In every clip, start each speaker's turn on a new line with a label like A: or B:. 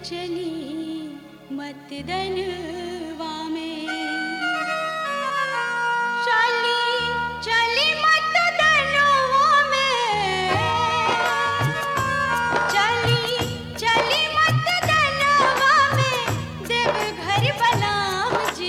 A: चली मत दनवा में चली चली मत दनवा में चली चली मत दनवा में देव घर बलाम जी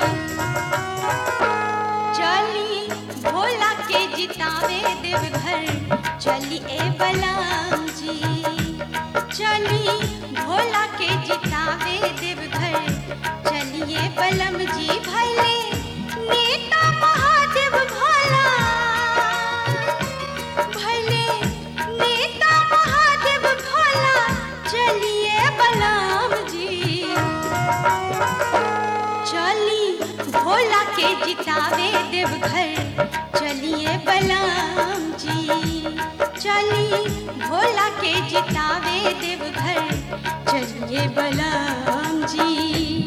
A: चली भोला के जितावे देवघर चली ए बलाम जी चली भोला के जितावे देवघर चलिए बलम जी भले नेता महादेव भोला भले नेता महादेव भोला चलिए बलम जी चली भोला के जितावे देवघर चलिए बलराम जी चली भोला के जितावे देवघर चलिए बलराम जी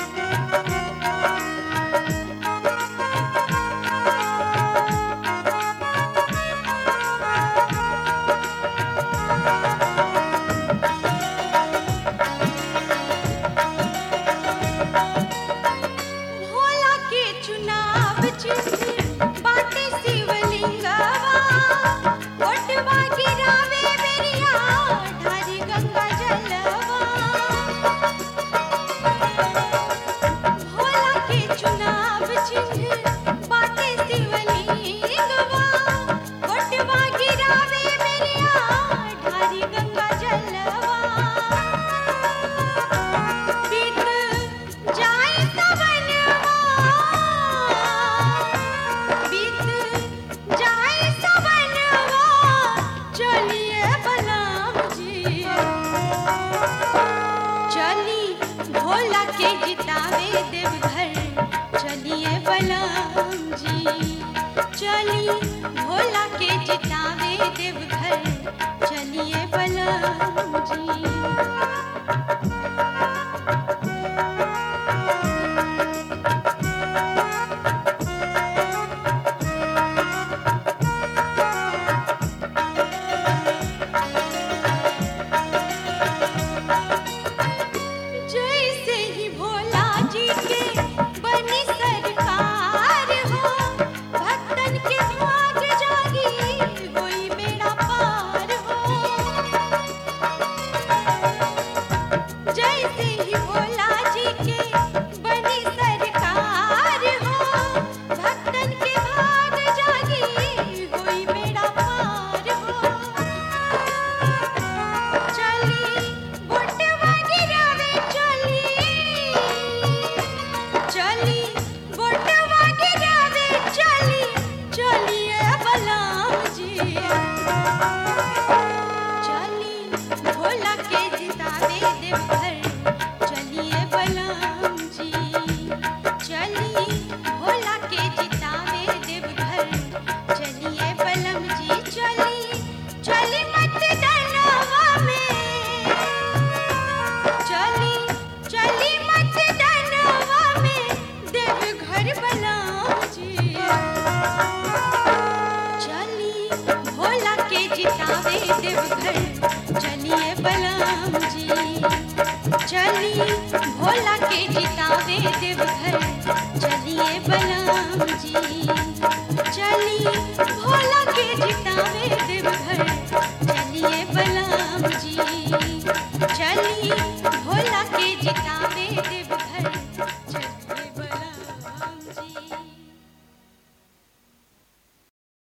A: भोला के चुनाव चिन्ह बाटे शिवलिंगवा ओटवा गिरावे बेरिया ढारी गंगा जलवा भोला के चुनाव चिन्ह बाटे शिवलिंगवा ओटवा गिरावे बेरिया ढारी गंगा जलवा बीत जाए सवनवा बीत जाए सवनवा चलिए बलराम जी चली भोला के जितावे देवघर चलिए बलराम जी चली भोला के जितावे देवघर चलिए बलराम जी जैसे ही भोला जी के बनी सरकार हो भक्तन के भाग जागी कोई बेड़ा पार हो जैसे ही भोला जी के बनी सरकार हो भक्तन के भाग जागी कोई बेड़ा पार हो चली बोटवा गिरावे चली चली बोटवा गिरावे चली चलिए बलराम जी चली भोला के जितावे देवघर चलिए बलराम जी चली भोला के जितावे देवघर चलिए बलम जी चली चली मत डरवा में चली चली मत डरवा में देवघर बलराम जी चली भोला के जितावे देवघर चलिए बलराम जी चली भोला के जितावे देवघर